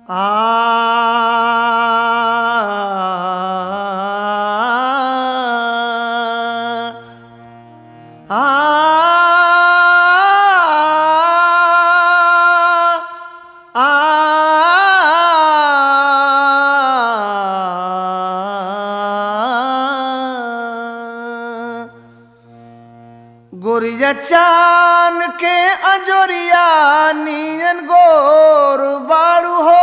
गोरिया चान के अजोरिया नियन गोर बाड़ू हो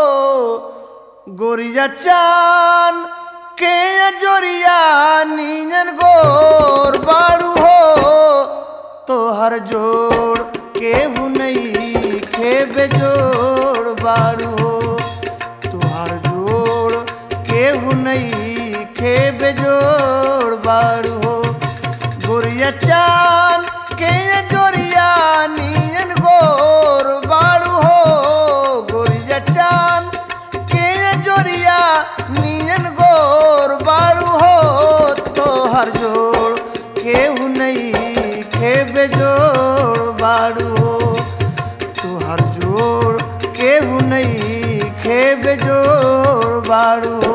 गोरिया चान के अजोरिया नियन गोर बाड़ू हो तोहर जोड़ केहू नहीं खेबे जोड़ बाड़ू हो तोहर जोड़ केहू नहीं खेबे जोड़ बाड़ू हो गोरिया चान के जोरिया नियन गोर बाड़ू हो गोरिया चान के जोरिया नियन गोर बाड़ू हो तोहर जोड़ केहू नहीं खेबे जोड़ बाड़ू हो तोहर जोड़ केहू नहीं खेबे जोड़ बाड़ू हो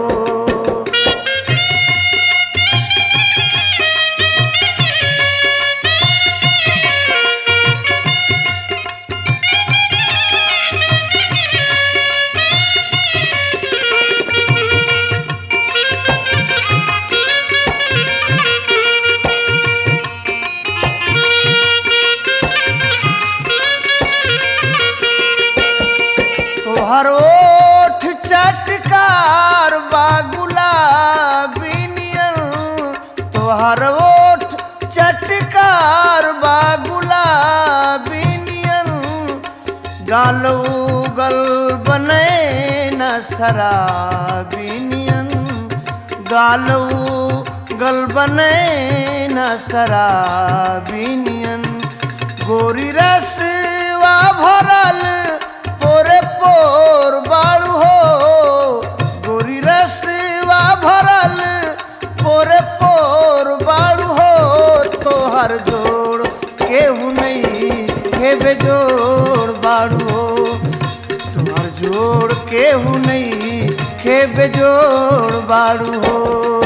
तोहर ओठ चटकार बा गुलाबी नियन तोहर ओठ चटकार बा गुलाबी नियन गालू गल बने न शराबी नियन गालू गल बने न शराबी नियन गोरी रसवा भरल पोरे पोर बाड़ू हो गोरी रसवा भरल पोरे पोर बाड़ू हो तोहर जोड़ केहू नहीं खेबे जोड़ बाड़ू हो तोहर जोड़ केहू नहीं खेबे जोड़ बाड़ू हो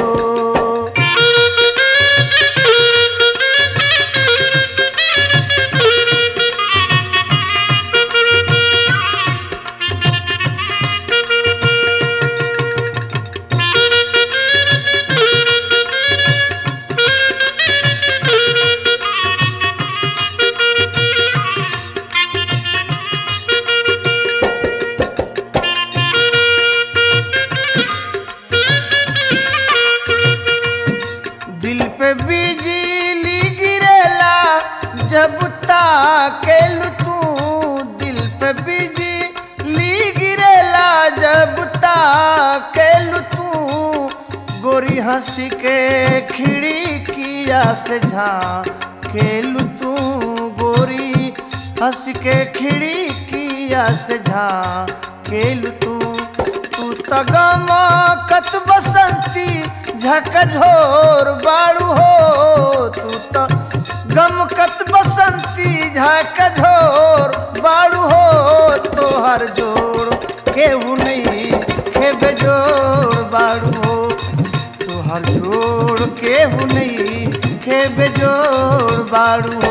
दिल पे बिजली गिरेला जब ताकेलू तू दिल पे बिजली गिरेला जब ताकेलू तू गोरी हंसी के खिड़किया से झाँकेलू तू गोरी हंस के खिड़किया से झाँकेलू तू तू तगमा कत बसंती झकझोर बाड़ू हो तू तो गमकत बसंती झकझोर बाड़ू हो तोहर जोड़ केहू नहीं खेबे जोड़ बाड़ू हो तोहर जोड़ केहू नहीं खेबे जोड़ बाड़ू हो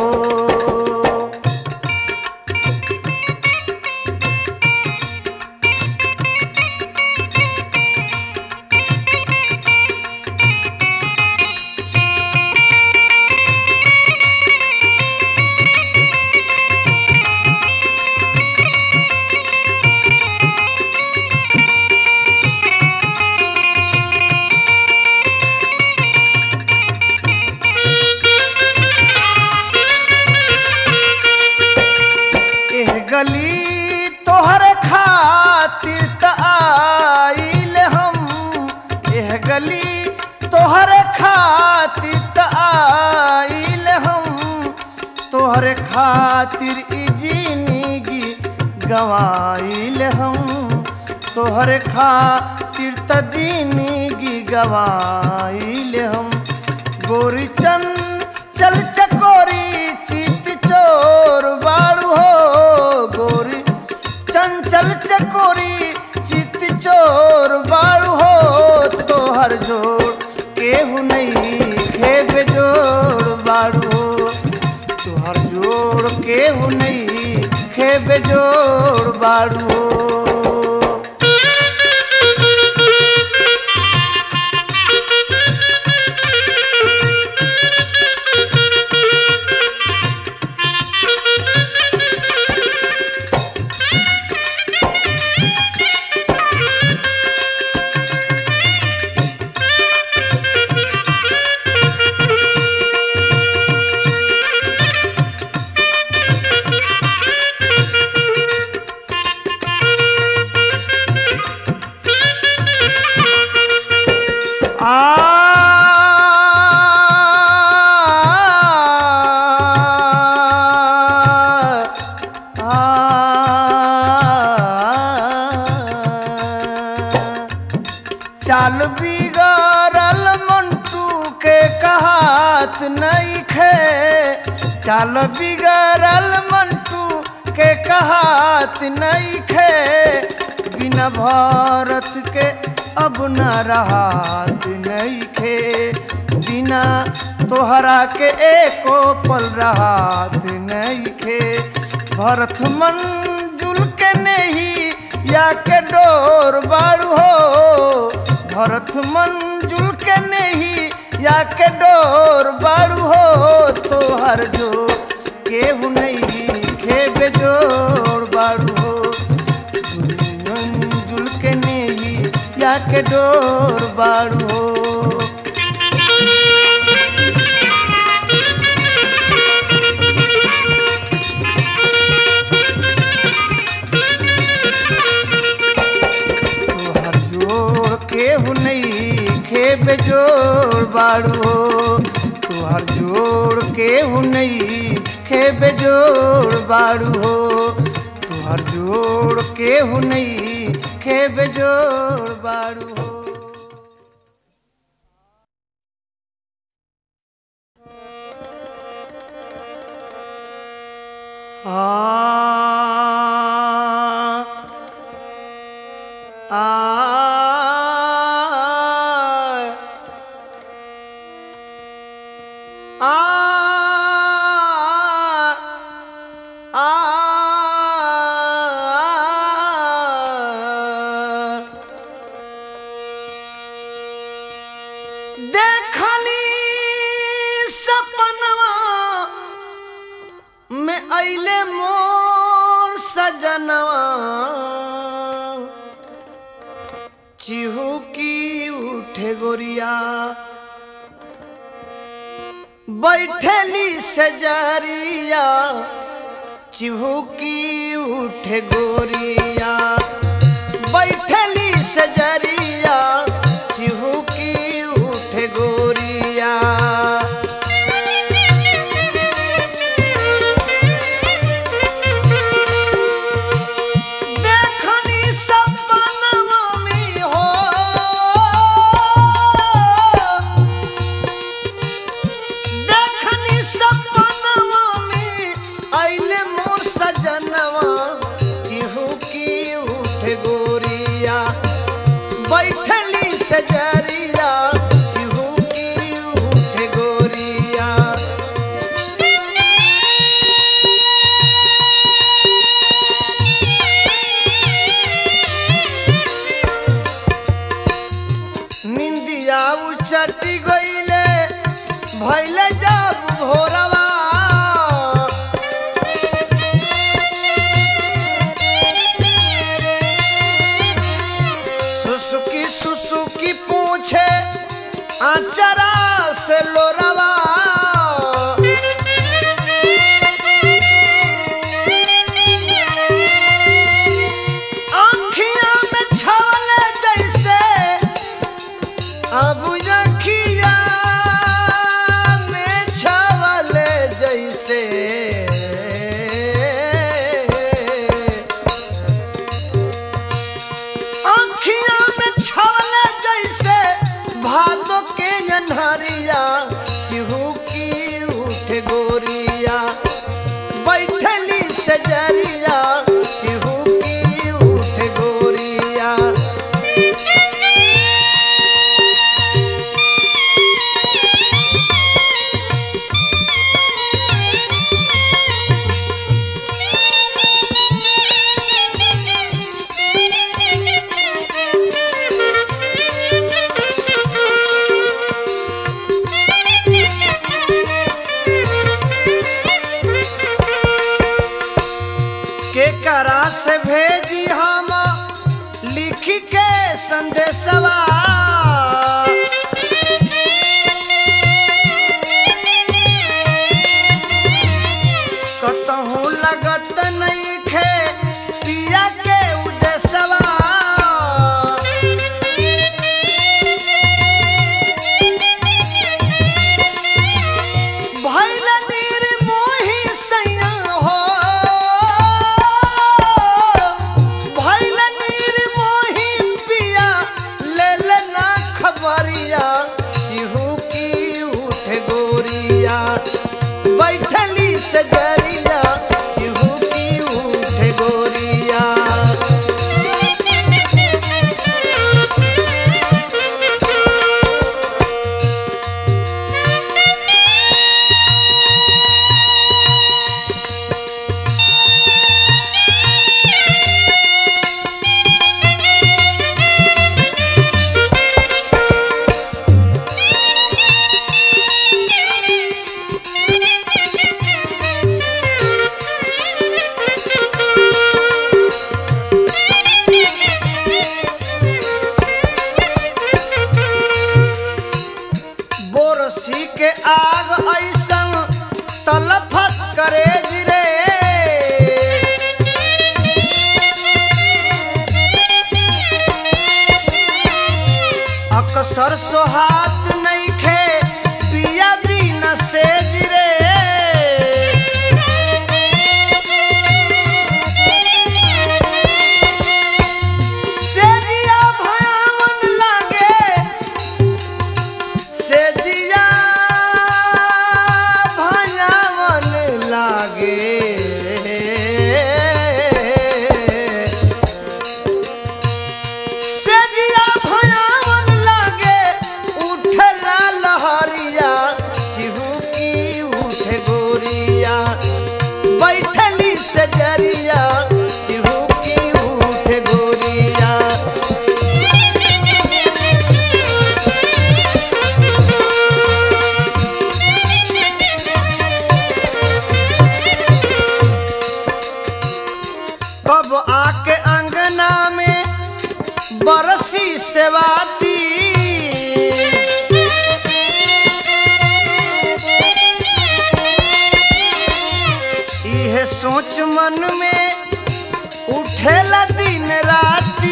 एह गली तोहर खातिर त आइल हम एह गली तोहर खातिर त आइल हम तोहर खातिर ई जिंदगी गवाइल हम तोहर खातिर त जिंदगी गवाइल हम गोरी चंद चल चकोरी चित चोर बाड़ू हो गोरी चंचल छल चकोरी चित चोर बाड़ू हो तोहर जोड़ केहू नहीं खेबे जोड़ बाड़ू हो तोहर जोड़ केहू नहीं खेबे जोड़ बाड़ू हो चाल बिगड़ल मंटू के कहात नहीं खे चाल बिगड़ल मंटू के कहात नहीं खे बिना भारत के अब न रहात नहीं खे बिना तोहरा के एको पल रहात नहीं खे भरत मंजुल के नहीं या के डोर बाड़ू हो भरत मंजुल के नहीं या के डोर बाड़ू हो तोहर जो केहू नहीं खेबे जोड़ बाड़ू हो मंजुल के नहीं या के डोर बाड़ू हो तोहर जोड़ केहू नहीं खेबे जोड़ बाड़ू हो तोहर जोड़ केहू नहीं खेबे जोड़ बाड़ू हो तोहर जोड़ केहू नहीं खेबे जोड़ बाड़ू हो आ आ आ देखली सपनवा में अइले मोर सजनवा चिहुकी उठे गोरिया बैठेली सजरिया चिहुकी उठे गोरिया बैठेली सजरिया चिहुकी उठे गोरिया देखनी सपनवा में हो देखनी सपनवा में अइले मोर सजनवा चिहुकी उठ गोरिया बैठली सजरिया चिहुकी उठ गोरिया निंदिया उचटी गईले भैले जब भोरवा सुसुकी सुसुकी पूछे आचरा से लोरवा आँखिया में छाले जैसे अब जखिया में छावल जैसे आँखिया में छावल जैसे भादो के लिखी के संदेशवा कतहूँ लगत नहीं खे पिया के उदेशवा भैल निर्मोही सैया हो भैल निर्मोही पिया ले लेना खबरिया चिहू की उठ गोरिया बैठली सजरिया चिहू की उठ गोरिया बोरसी के आग ऐसन तलफत करे रे अक्सर सोहात नहीं खे पिया बिना से रे सेजिया भयावन लागे से जिया भयावन लागे से जिया भयावन लागे उठला लहरिया चिहुकी उठे गोरिया बैठली से जरिया चिहुकी उठे गोरिया कब आके अंगना में बरसी सेवाती इहे सोच मन में उठेला दिन राती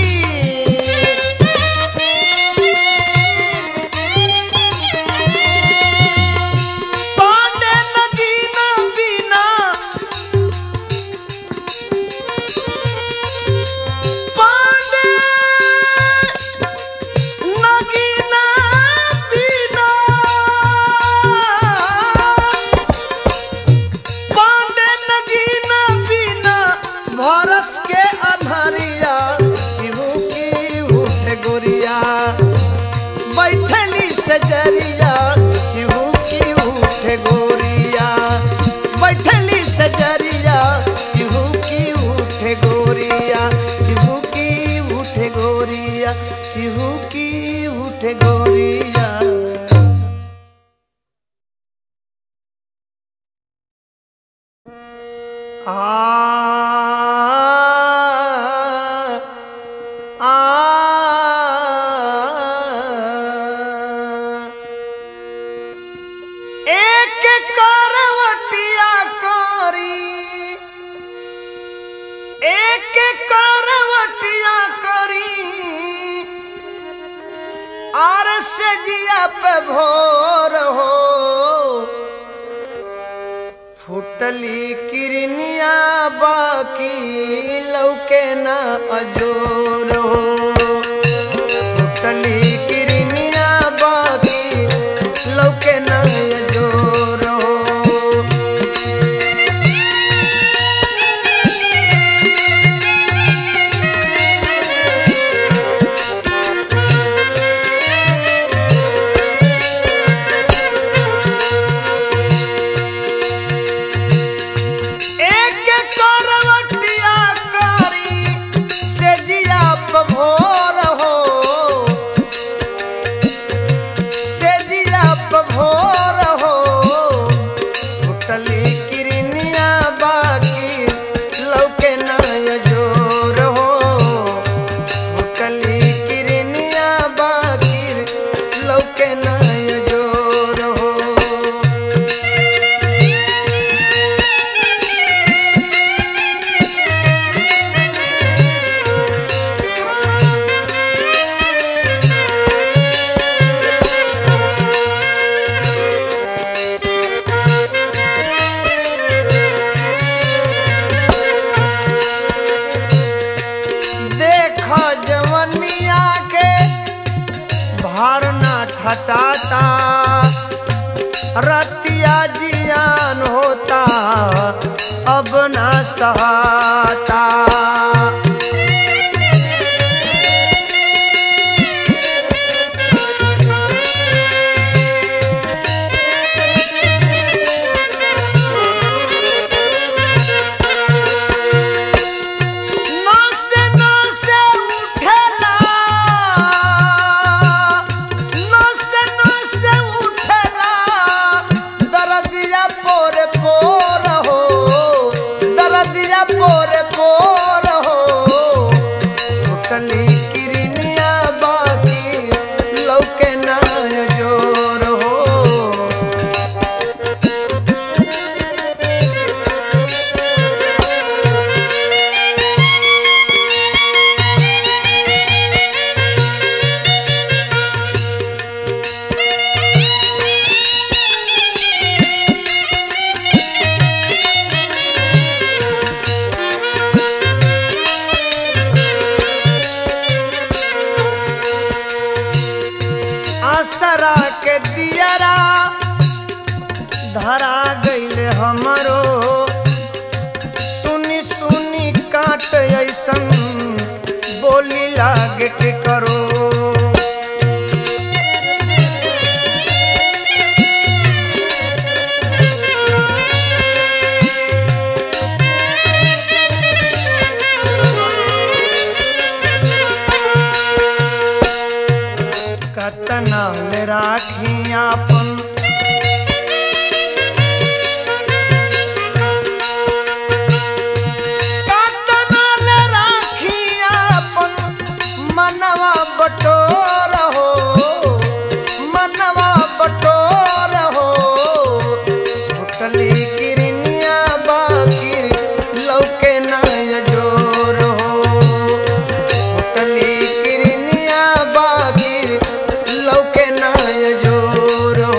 पांडे नगीना बिना पांडे नगीना बिना पांडे नगीना बिना भारत के अनहरिया चिहू की उठ गोरिया बैठली सजरिया चिहू की उठ गोरिया बैठली सजरिया चिहू की उठ गोरिया चिहू की उठ गोरिया चिहू की उठ गोरिया आ आ एक करवटिया करी एक करवटिया करी आर से जिया पे भोर हो फुटली किरनिया बाकी लौके ना अजोर हो फुटली किरनिया बाकी लौके ना अजोर हो एक करवटिया करी से खटाता रतिया जियान होता अब ना सहाता नसे नसे उठेला नसे नसे उठेला दरदिया पोरे पोर हो दरदिया पोरे पोर हो उठली किरनिया बाकी लौके ना जोर हो आसरा के दियरा धरा गईले हमरो सुनी सुनी काट ऐसन बोली लागे के करो कतना ले राखी आपन कतना ले राखी आपन मनवा बटोर हो मनवा बटोर हो उठली किरनिया बाकी लौके ना जोर हो उठली किरनिया बागी लौके ना जोर हो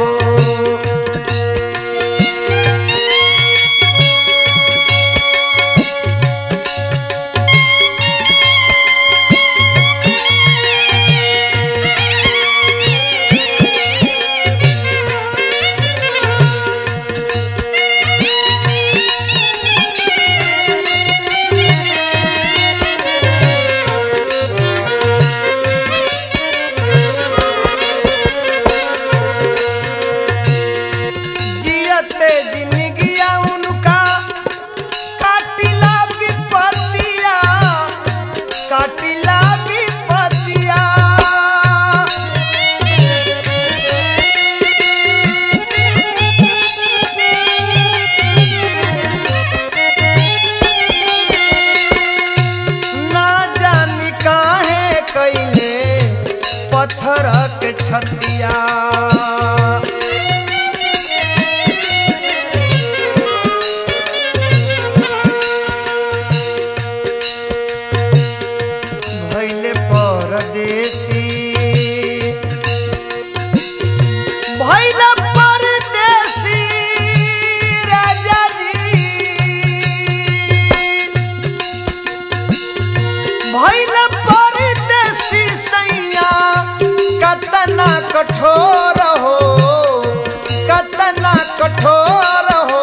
जियते जिंदगिया उनका काटिला विपतिया काटिला विपतिया ना जानी काहे कैले पत्थर के छतिया भैले परदेसी भैले परदेसी राजा जी भैले परदेसी सैया कतना कठोर हो कतना कठोर हो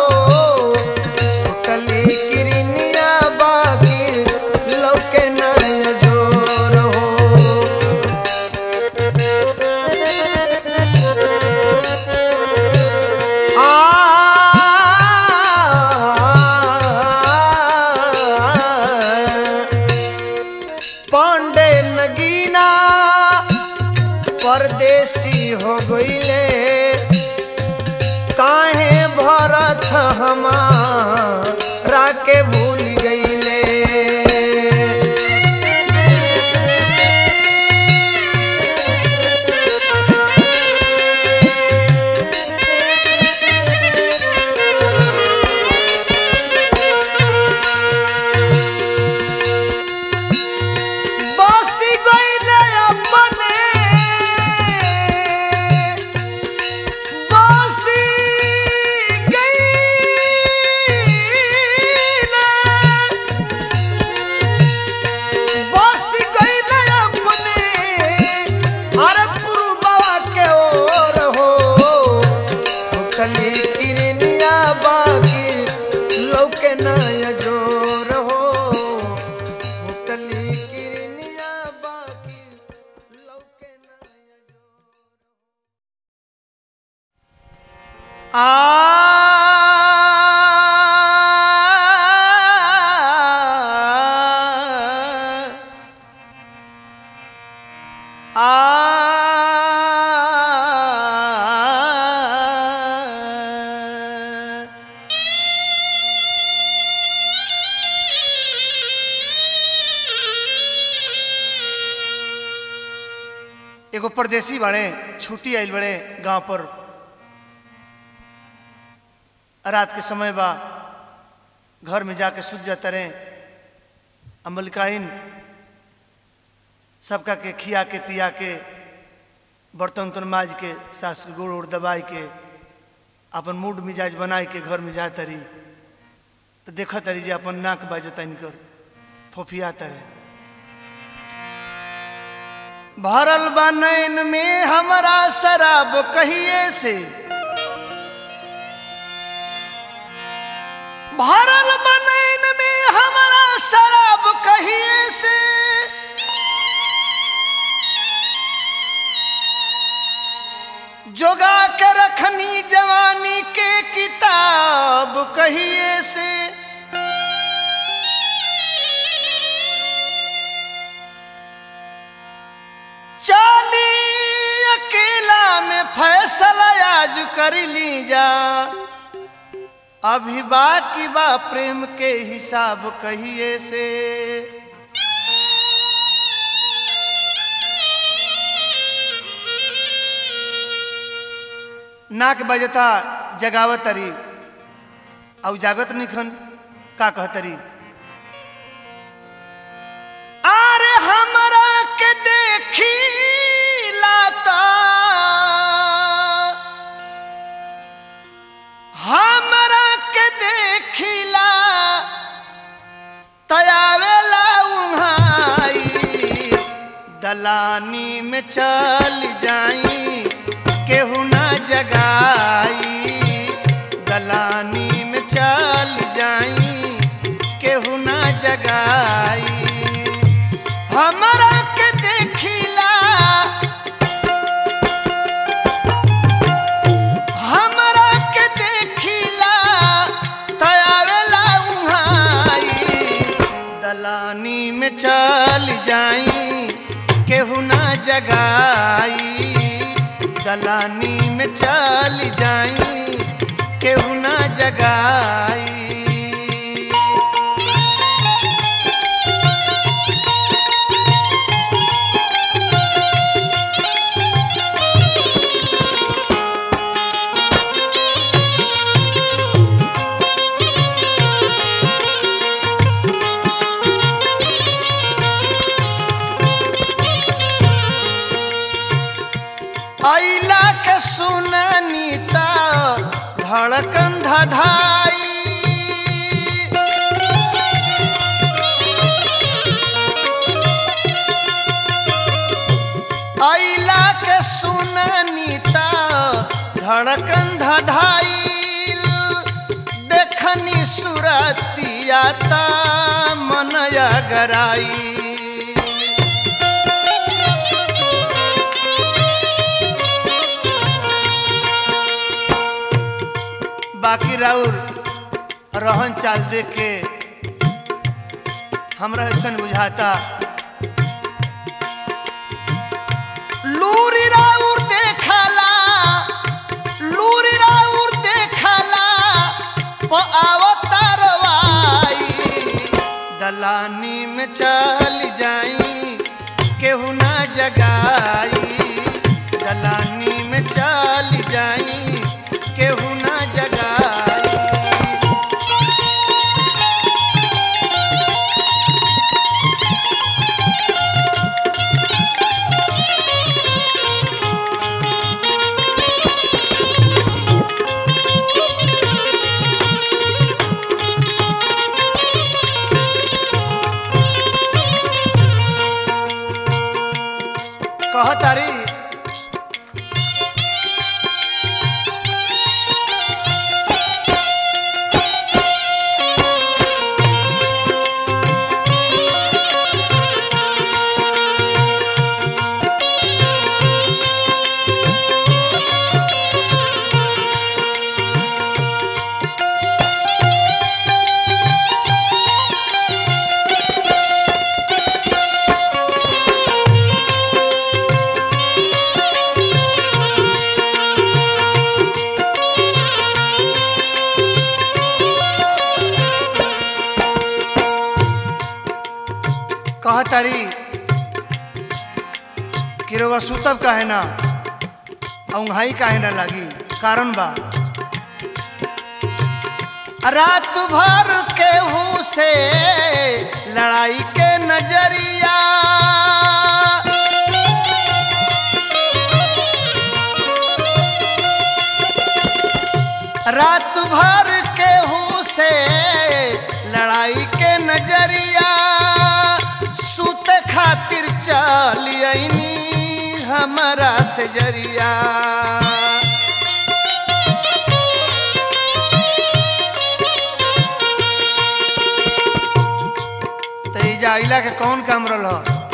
कली किरनिया बाकी लौके नय जोर हो पांडे नगीना परदेसी हो गईले काहे भरत हमारा के भूल गईले बसी गईले अपने बसी गईले एगो परदेसी बाड़े छुट्टी आइल बड़े गांव पर रात के समय बा घर में जाके सुत जाते रहे अमलकाइन सबका के खिया के पिया के बर्तन उर्तन माज के सास के गोड़ उड़ दबाई के अपन मूड मिजाज बनाए के घर में जा तरी तो देख तरी जे अपन नाक बाजता इनकर फोफिया तरे भरल बा नैन में हमरा शराब कहिए से भरल बा नैन में हमरा शराब कहिए से जोगा के रखनी जवानी के किताब कहिए से चाली अकेला में फैसला आज कर ली जा अभी बाकी बा प्रेम के हिसाब कहिए से नाक बजता जगावत तरी और जागत निखन का कहतरी अरे हमरा के देखी लाता हमरा के देखिला तयावेला उहाई दलानी में चल जाई केहू ना जगाई दलानी में चल जाई केहू ना जगाई हमरा के देखिला हमरा के देखिला तयावेला उहाई दलानी में चल जाई केहू ना जगाई दलानी में चल जाई केहू ना जगाई आइला के सुननी ता धड़कन धधाई आइला के सुननी ता धड़कन धधाई देखनी सुरतिया ता मनया गराई बाकी राउर रहन चाल देख के हमरा ऐसन बुझाता लूरी राउर देखला लूरी राउर देखला प अवतारवाई दलानी में चल जाई केहू ना जगाई दलानी में चल जाई केहू ना जगाई कहतारी कि रउआ सुतब काहे ना औंघाई काहे ना लागी कारण बा रात भर केहू से लड़ाई के नजरिया रात भर केहू से लड़ाई के नजरिया सुत खातिर चलियनी हमारा से जरिया तेजा आइला के कौन काम रल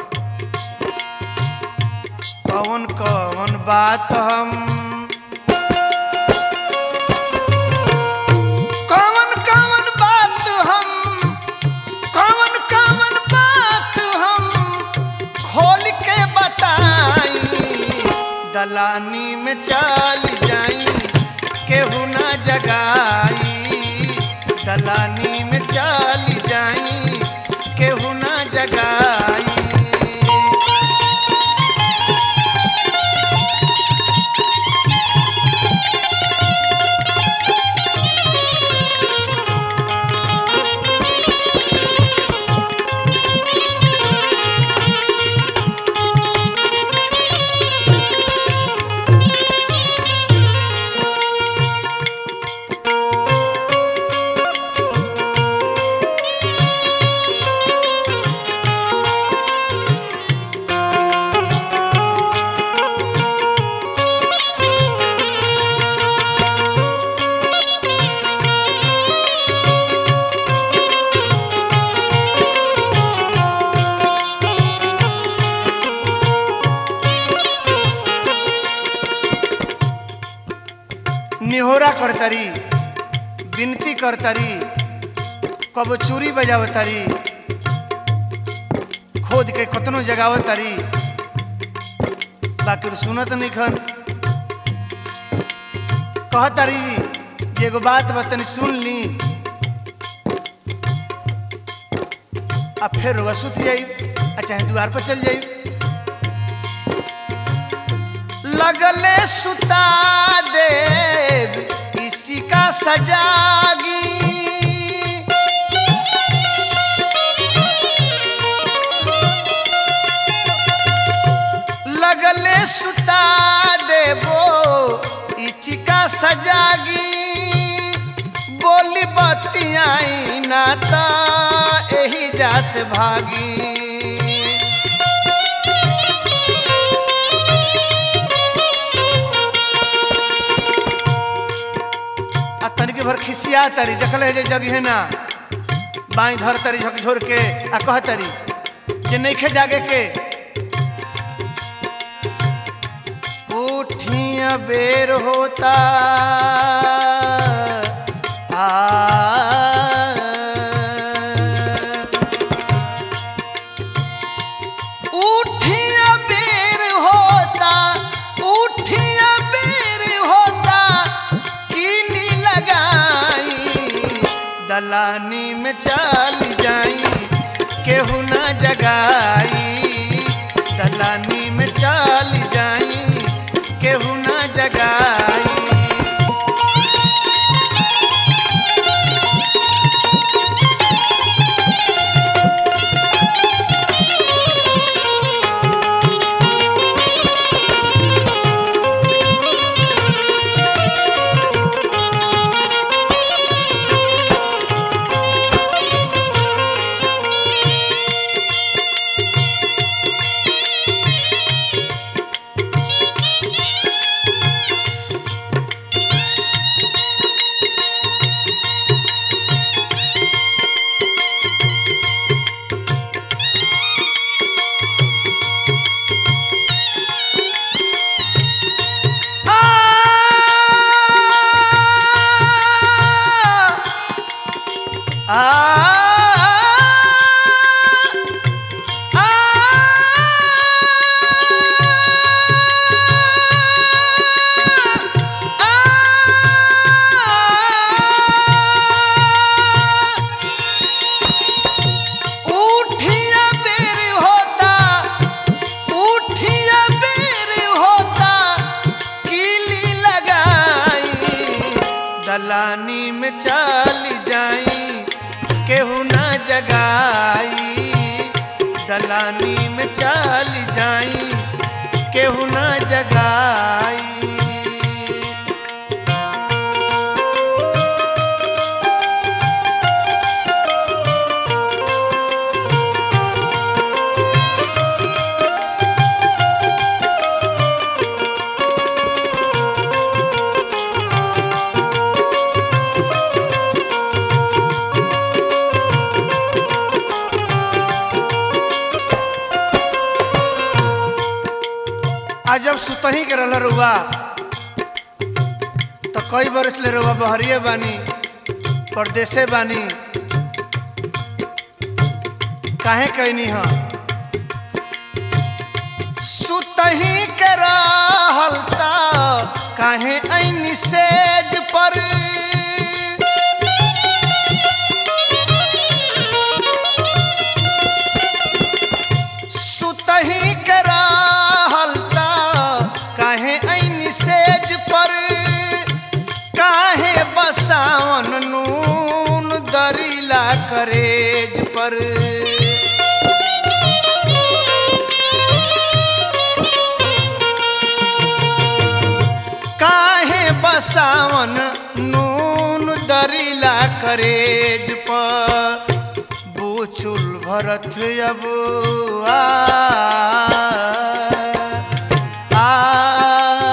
कौन कौन बात हम कौन कौन बात हम कौन कौन बात हम खोल के बताई दलानी में चल जाई केहू ना जगाई दलानी में चल जाई केहू ना जगाई निहोरा करतरी विनती करतरी कब चूरी बजावतरी खोद के कतनो जगावतरी बाकी सुनत नहीं खन कहतरी जे एगो बात बतनी सुन ली आ फिर रउआ सुत जाई आ चाहे द्वार पर चल जाई लगले सुता देव इसी का सजागी लगले सुता देवो इसी का सजागी बोली बतियाई नाता एही जा से भागी आ तनिके भर खिसिया तरी देखल है जे जगह है ना बाई धर तरी झकझोर के आ कह तरी जे नइखे जागे के उठिया बेर होता आ उठिया बेर होता उठिया बेर होता कीली लगाई दलानी में चल जाई केहू ना जगाई दलानी में चल जाई केहू ना जगाई दलानी में चल जाई केहू ना जगाई दलानी में चल जाई केहू ना जगाई आज जब सुतही के रहल रुआ तो कई बरस ले रुआ बहरिए बानी परदेसे बानी काहे कहनी ह सुतही के रहल ता काहे ऐनी सेज पर सुतही के रहल ता काहे ऐनी सेज पर काहे बसावन नून दरीला करेज पर काहे बसावन नून दरीला करेज पर बूचुल भरत अब आ आ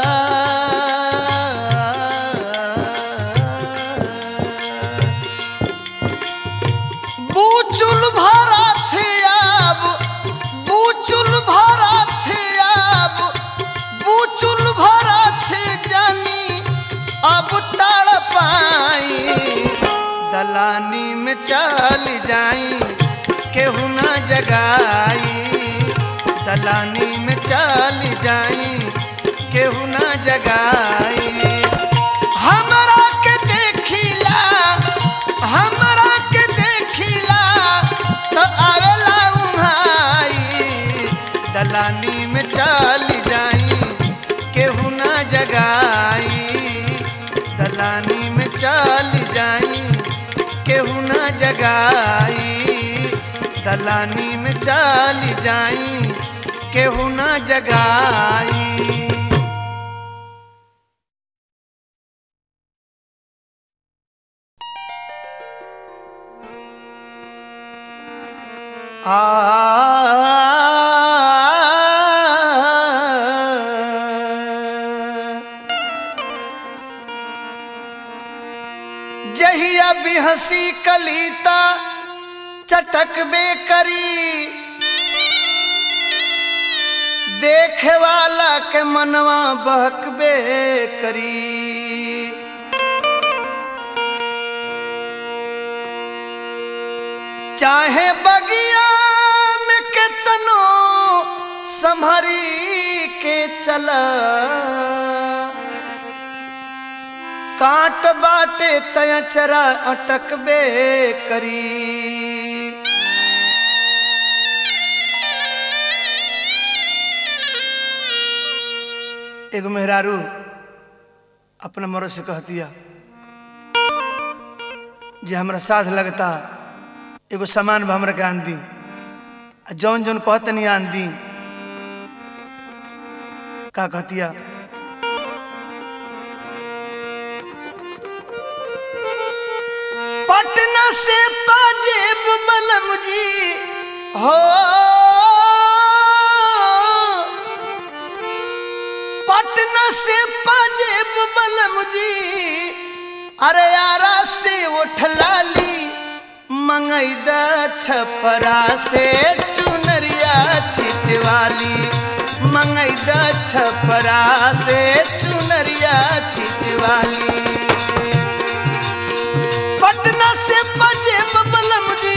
बूचुल भरत अब बूचुल भरत अब बूचुल भरत जानी अब तड़ पाई दलानी में चल जाई केहू ना जगाई दलानी में चल जाई केहू ना जगाई हमरा के देखिला हमरा के देखिला तो आवेला उहाई दलानी में चल जाई केहू ना जगाई दलानी में चल जाई केहू ना जगाई दलानी में चल जाई केहू ना जगाई जहिया भी हंसी कलीता चटक बे करी देखे वाला के मनवा बहकबे करी चाहे बगिया में केतनो संभरी के चला काट बाटे तयचरा अटकबे करी एगो मेहरारू अपना मरो से कह दिया जे हमरा साथ लगता एगो सामान भी हमरा के आन दी आ जौन जौन कहतनी आन दी का कहतिया पटना से पाजेब बलम जी हो पटना से पाजेब बलम जी अरे यारा से उठलाली मंगैदा छपरा से चुनरिया छिटवाली मंगैदा छपरा से चुनरिया छिटवाली पटना से पंजेब बलम जी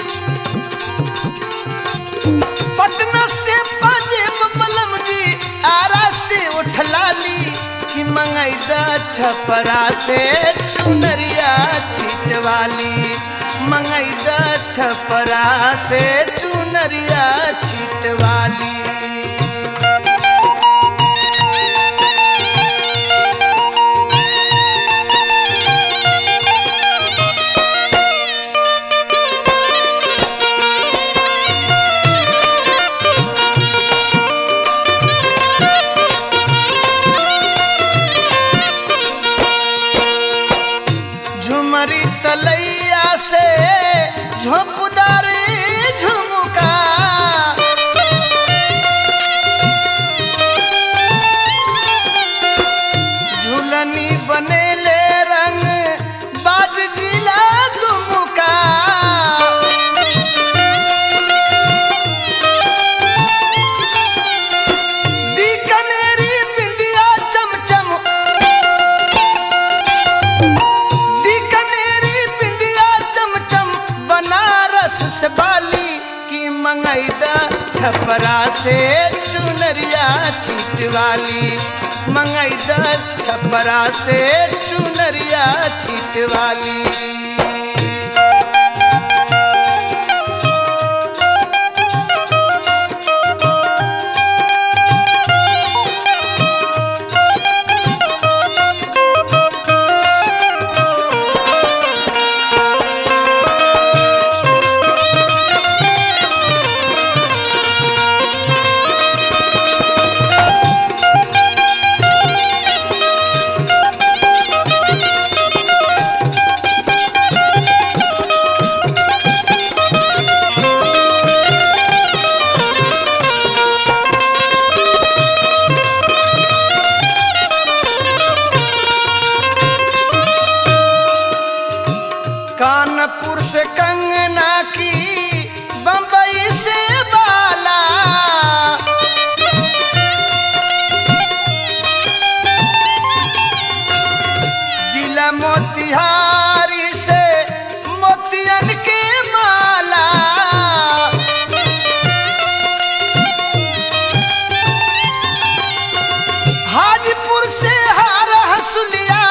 पटना से पंजेब बलम जी आरा से उठलाली कि मंगैदा छपरा से चुनरिया छिटवाली मंगैदा छपरा से चुनरिया छिटवाली छपरा से चुनरिया छिटवाली मंगाई द छपरा से चुनरिया छिटवाली कानपुर से कंगना की बम्बई से बाला जिला मोतिहारी से मोतियन के माला हाजीपुर से हार हसुलिया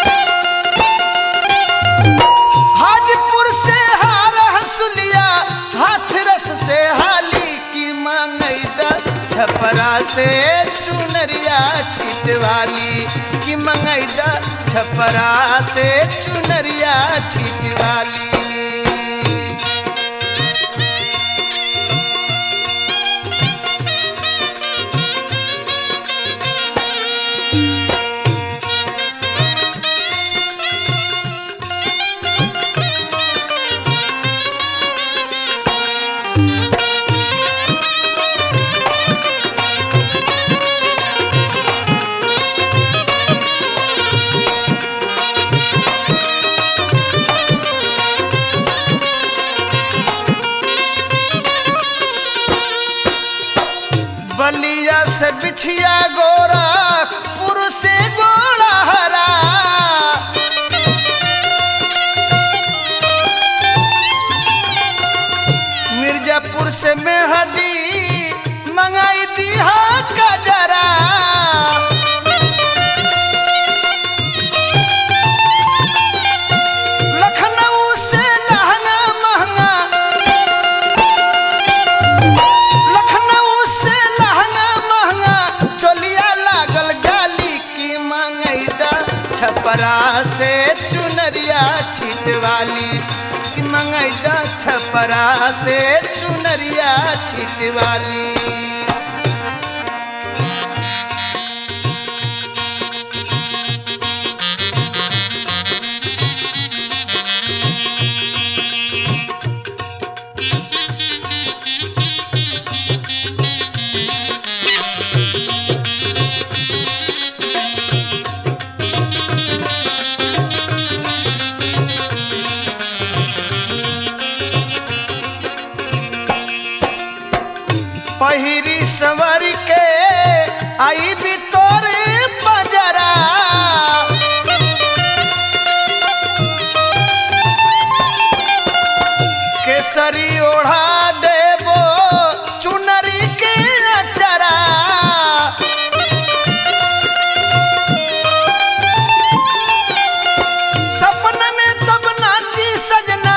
हाजीपुर से हार हसुलिया हाथरस से हाली की मांगई द छपरा से चुनरिया छिटवाली की मंगई द छपरा से चुनरिया छिटवाली बलिया से बिछिया गोरा पुर से गोरा हरा मिर्जापुर से मेहदी मंगाई दीहा का जरा लखनऊ से लहंगा महंगा लखनऊ से लहंगा महंगा चोलिया लागल गाली की मंगई दा छपरा से चुनरिया छिटवाली की मंगई दा छपरा से चुनरिया छिटवाली पहिरी सवर के आई भी तोरे बजरा केसरी ओढ़ा देबो चुनरी के अचरा सपन में तब नाची सजना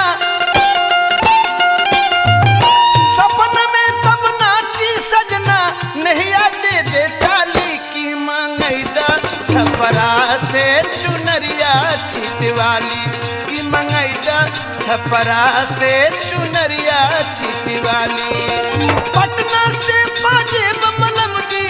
सपन में तब नाची सजना नैया दे दे काली की मांगई दा छपरा से चुनरिया छिटवाली की मंगई दा छपरा से चुनरिया छिटवाली पटना से पाजेब मलम दी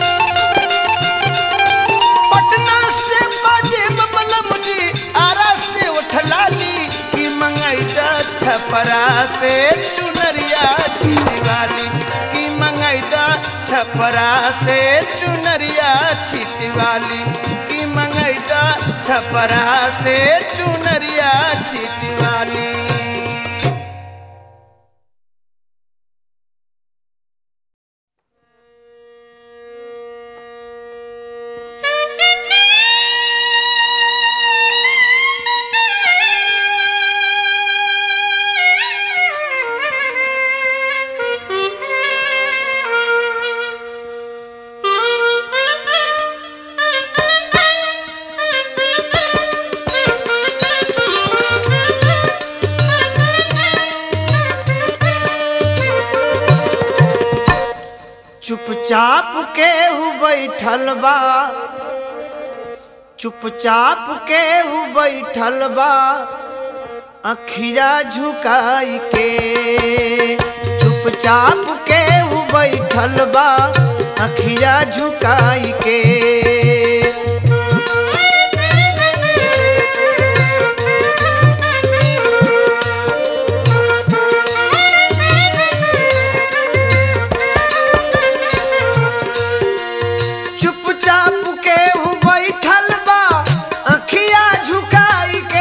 पटना से पाजेब मलम दी आरा से उठलाली की मंगई दा छपरा से चुनरिया छिटवाली की मंगई दा छपरा से चुनरिया छिटवाली की मंगई दा छपरा से चुनरिया छिटवाली चुपचाप केहू बैठल बा चुपचाप केहू बैठल बा अखिया झुकाई के चुपचाप केहू बैठल बा अखिया झुकाई के चुपचाप केहू बैठल बा अखिया झुकाई के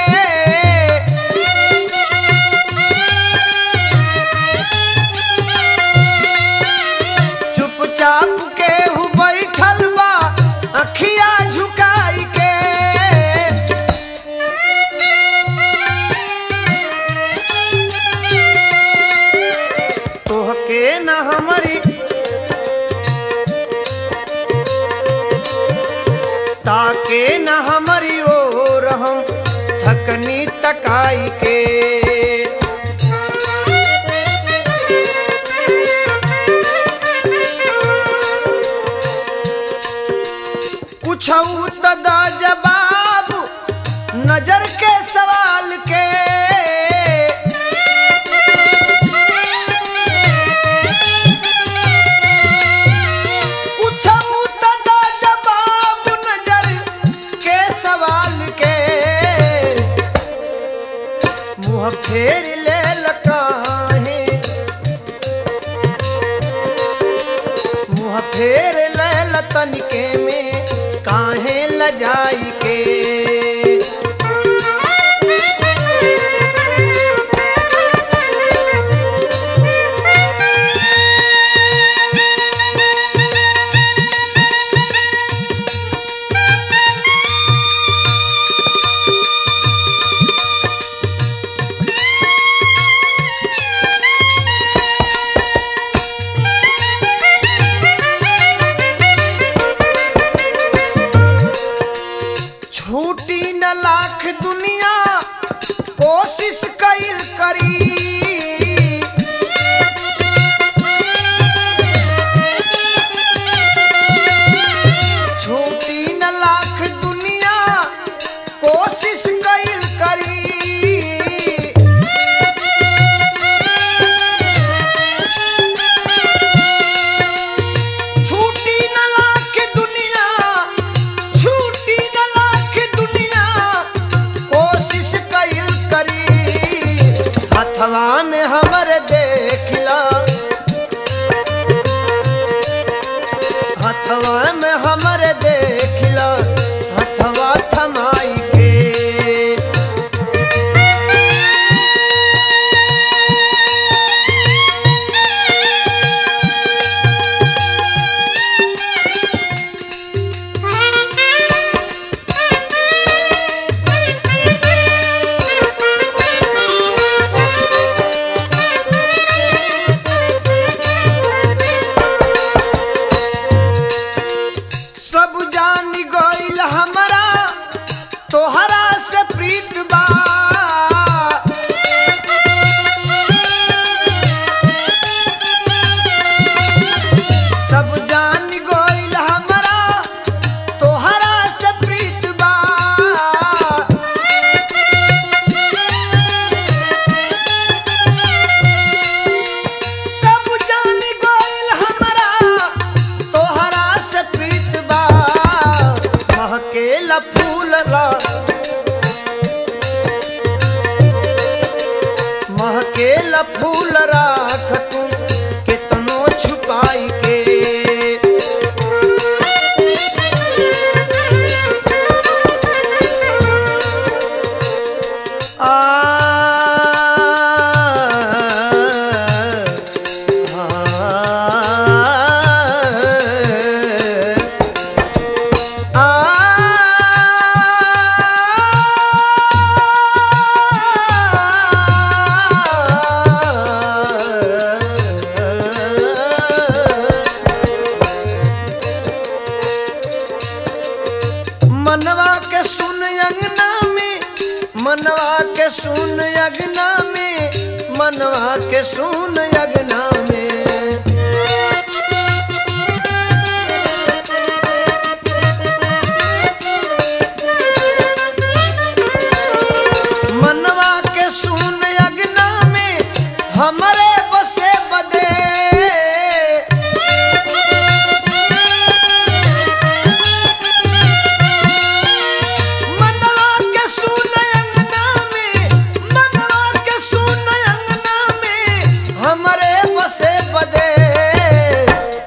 चुपचाप केहू बैठल बा अखिया झुकाई के तोहके न हमारी ताके न हमारी ओर हम थकनी तकाई के कुछ तदा जवाब नजर के सवाल के पूछऊ तदा जवाब नजर के सवाल के मुँह फेर ले लकाहे मुँह फेर ले लतनिके में काहे लजाई के छूटी न लाख दुनिया कोशिश कैल करी छूटी न लाख दुनिया कोशिश कैल करी छूटी न लाख दुनिया छूटी न लाख दुनिया कोशिश कैल करी हथवा में हमर देखला हथवा में हमर देखला हथवा थमाई के सब जान गइल हमरा तोहरा से प्रीत बा सब जान गइल हमरा तोहरा से प्रीत बा सब जान गइल हमरा तोहरा से प्रीत बा महकेला फूल ला महकेला फूल राख तू केतनो छुपाई के आ मनवा के सुन अंगना में मनवा के सुन अगना में मनवा के सुन अगना में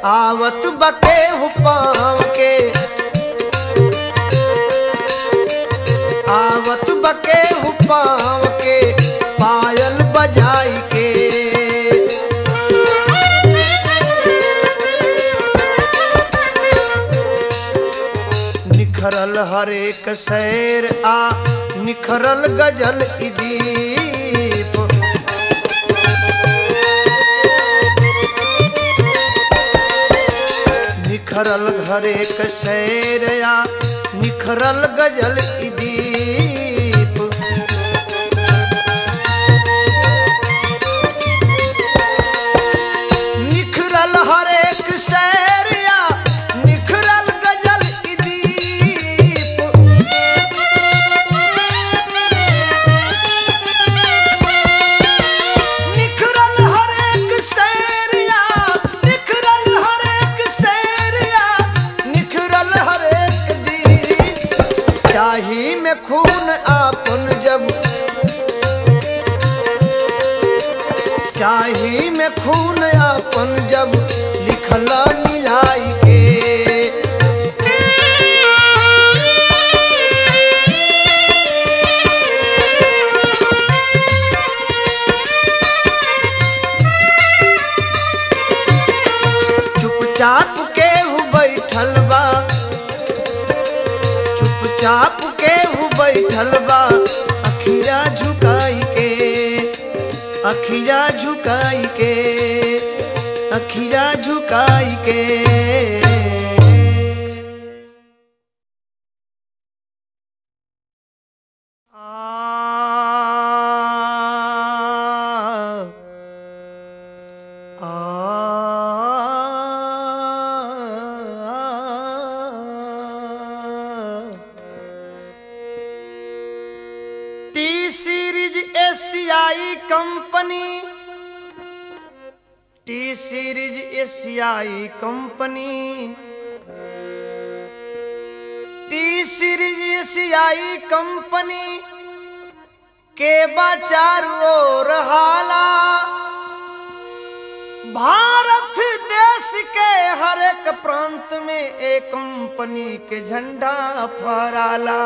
आवत बके पाँव के आवत बके पाँव के पायल बजाई के निखरल हरेक शैर आ निखरल गजल ई दीप निखरल हरेक शैर आ निखरल गजल ई दीप निखरल हरेक शैर आ निखरल गजल ई दीप निखरल हरेक शैरिया निखरल हरेक शैरिया निखरल हरेक दी शाही में खून आपन जब शाही में खून आपन जब लिखला मिलाई के चुपचाप के हु बैठल बा चुपचाप के हु बैठल बा अखिया झुकाई के अखिया झुकाई के अखिया झुकाई के आ टी सीरीज एशियाई कंपनी टी सीरीज एशियाई कंपनी टी सीरीज एशियाई कंपनी के बाचारू ओर हाला भारत देश के हर एक प्रांत में एक कंपनी के झंडा फहराला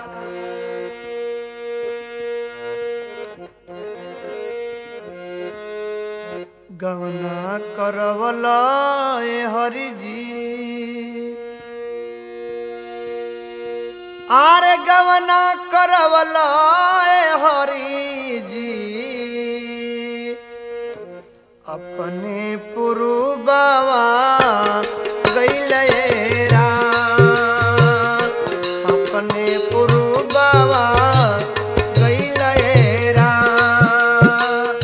गवना करवला ए हरि जी आरे गवना करवला ए हरि जी अपने पुरुबावा गैले राम अपने पुरुबावा गैले राम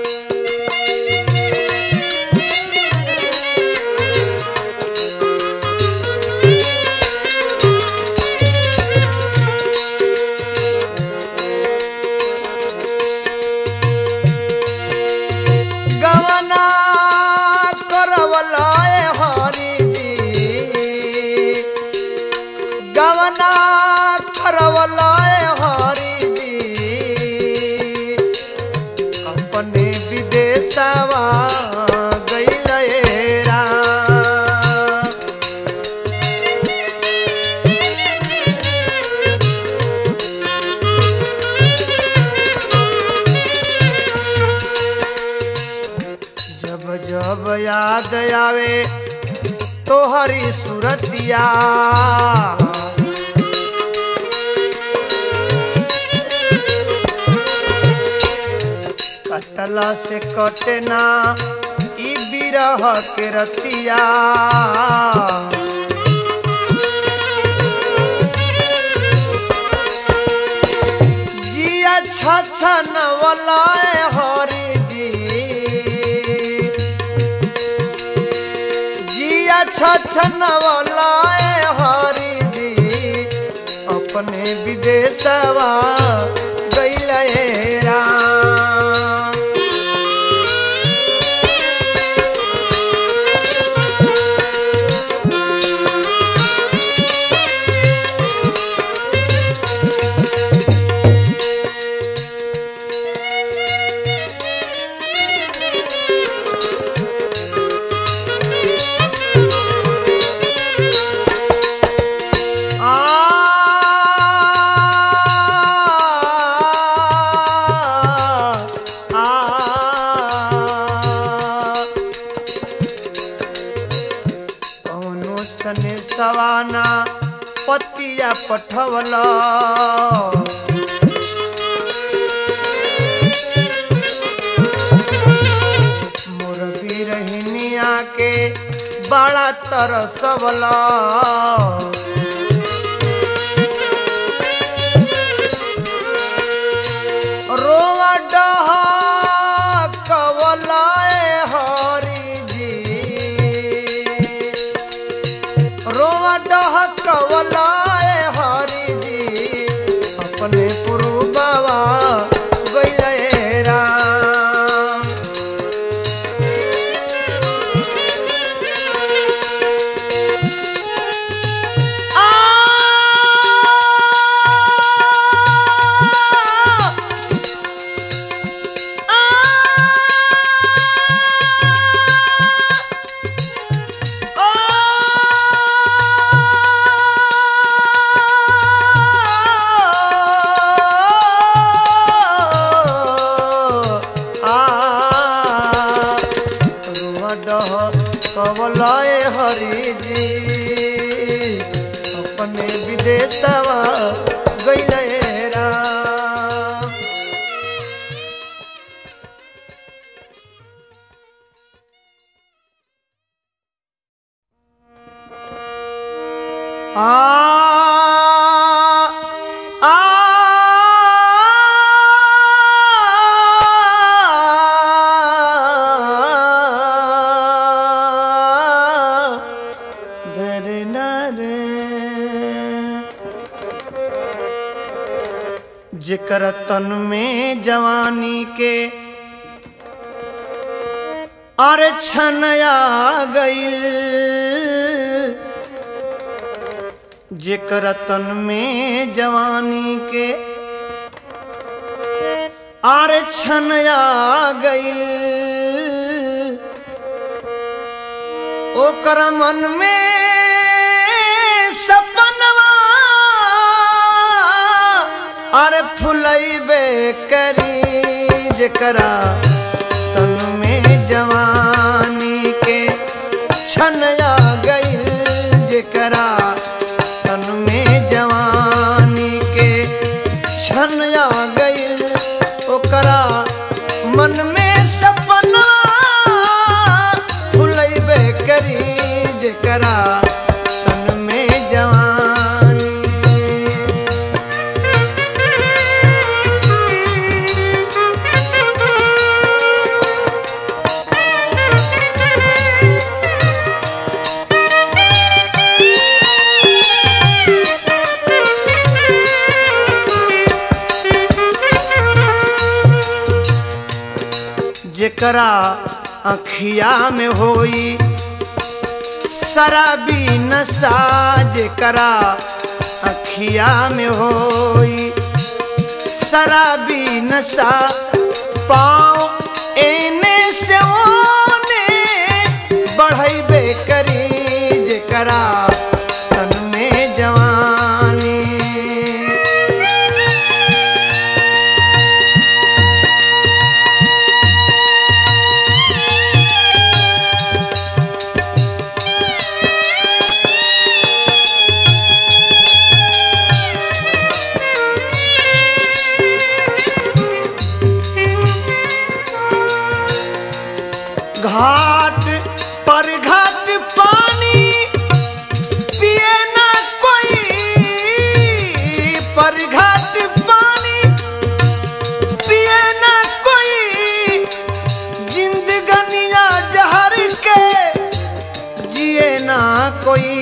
गवना करवला ए हरि जी गवना करवला ए हरि जी अपने विदेशवा गैले राम जब जब याद आवे तो हरी सूरतिया कटला से कटना ई बिरह के रतिया जिया छछन वलाए हरि जी जिया छछन वलाए हरि जी अपने विदेशवा गैले राम ऐसने सवाना पतिया पठवला मोर बिरहिनिया के बड़ा तरसवला रोवा डहा कवलाए हरी जी रोवा डहा कवलाए हरी जी अपने पुरु बाबा गैले राम आ कवलाए हरि जी अपने विदेशवा गैले राम आ आ धरे ना रे जेकर तन में जवानी के अरे छनया गईल जेकर तन में जवानी के आरे छनया गईल ओकर मन में सपनवा अरे फुलैबे करी जेकरा तन में जवानी के छनया गईल जेकरा तन में जवानी के छनया गईल ओकरा मन में सपना फुलैबे करी जेकरा तन में जवानी जेकरा अखिया में होई शराबी नशा जेकरा अखिया में होई शराबी नशा पाँव एने से ओने बढ़ैबे करी जेकरा तन में जवानी घाट पर घाट पानी पिए ना कोई पर घाट पानी पिए ना कोई जिंदगनिया जहर के जिए ना कोई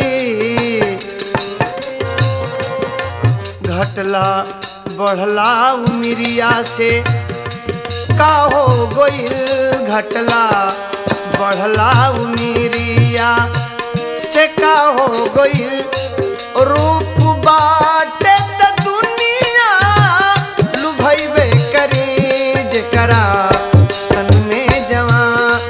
घटला बढ़ला उमिरिया से का हो गईल घटला बढ़ला उमिरिया से का हो गईल रूप बाटे त दुनिया लुभैबे करी जेकरा तन में जवान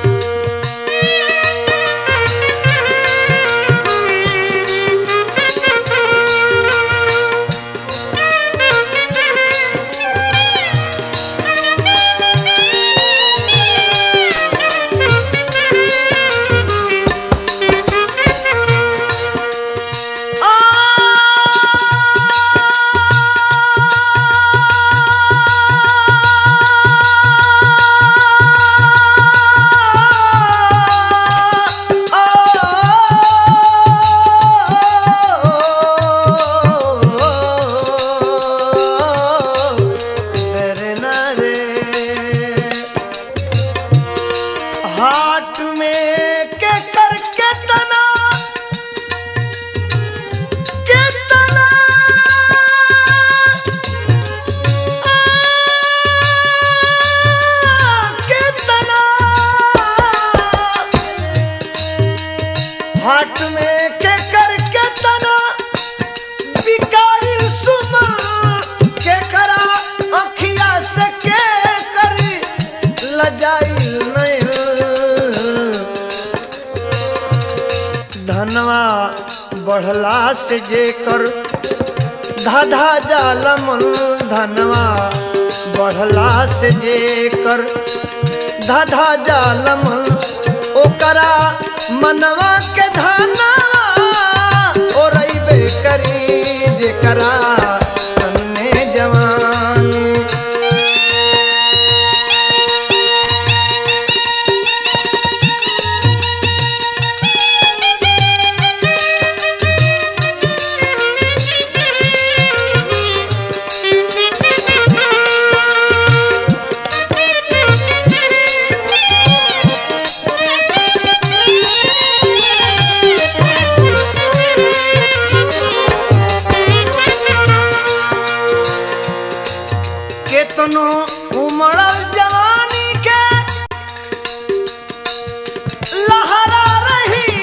हाट में के करके तना बिकाई सुमा के करा अखिया से के करी लजाई नहीं धनवा बढ़ला से जे कर धाधा जालमन धनवा बढ़ला से जे कर धाधा जालमन ओकरा मनवा के धनवा ओ रईबे करी जेकरा तन में जवानी केतनो उमड़ल जवानी के लहरा रही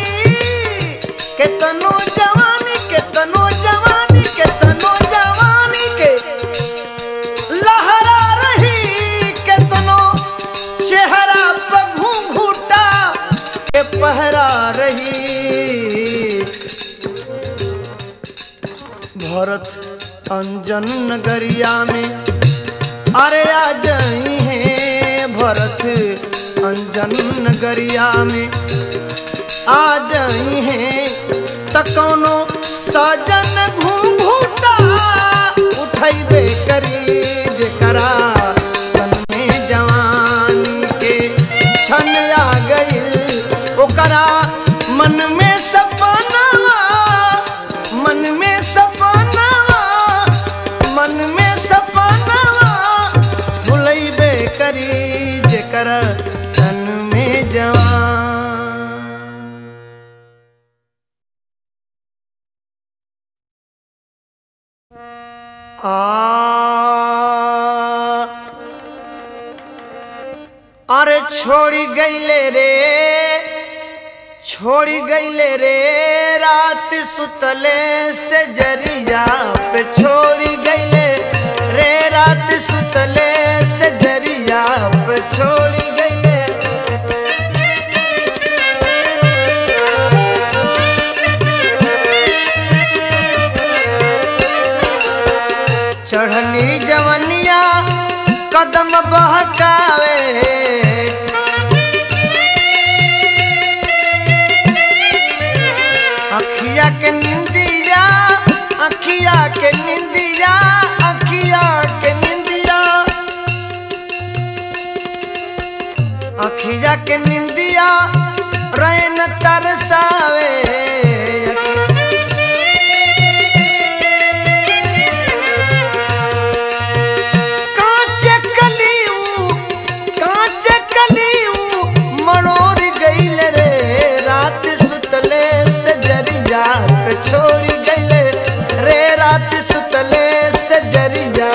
केतनो जवानी केतनो जवानी केतनो जवानी के लहरा रही केतनो चेहरा पर घूंघूटा के पहरा रही भरत अंजन नगरिया में अरे आ जाई है भरत अंजन नगरिया में आ जाई है त कौनो सजन घूंघूटा उठैबे करी जेकरा तन में जवानी के छन आ गइल ओकरा मन में सपनावा मन में सपनावा मन में सपनावा भुलैबे करी जेकर तन में जवान आ अरे छोड़ी गईले रे छोड़ी गईले रे रात सुतले से जरिया पे छोड़ी गईले रे रात सुतले से जरिया पे छोड़ी गईले चढ़ली जवनिया कदम बहकावे अखिया के निंदिया अखिया के निंदिया अखिया के निंदिया अखिया के निंदिया रैन तरसावे कांचे कलियू कांचे कलियू मरोर गईल रे रात सुतले से जरिया पे छोड़ी गईल रे रात सुतले से जरिया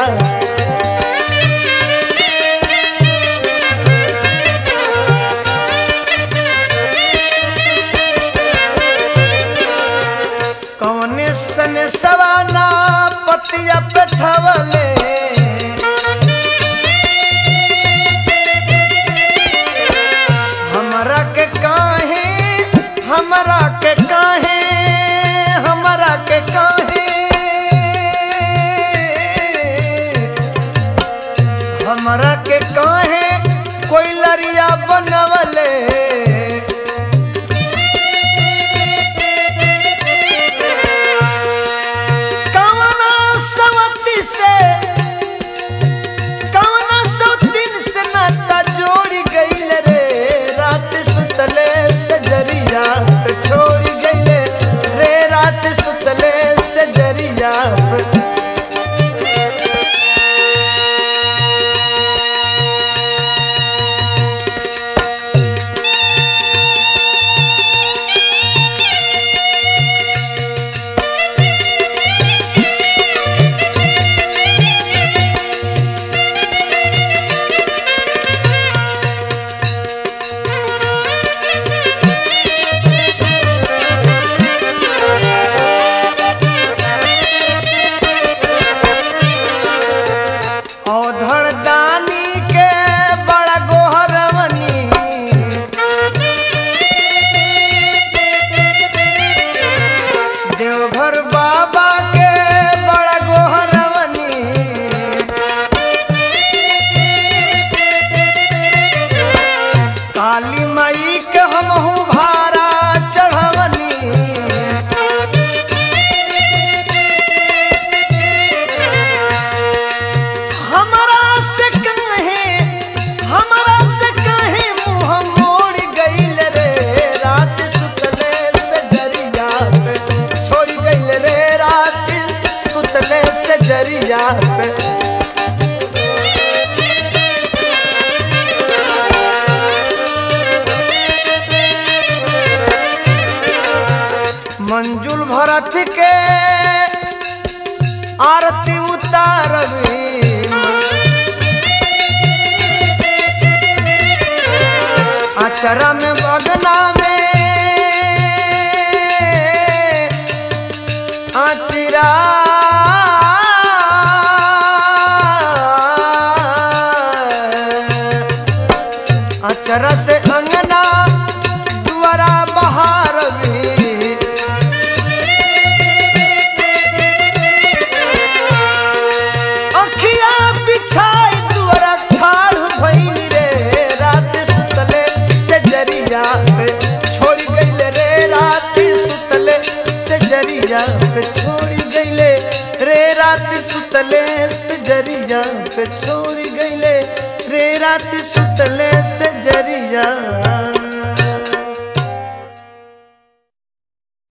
विपुल भरत के आरती उतारवी अचरा में बगना में अचिरा अचरा से अंगना दुआरा बहार भी अखिया बिछाई दुआरा ठाड़ भइनी रे रात सुतले से जरिया पे छोड़ गईले रे रात सुतले से जरिया पे छोड़ गईले रे रात सुतले से जरिया पे छोड़ गईले रे रात सुतले से जरिया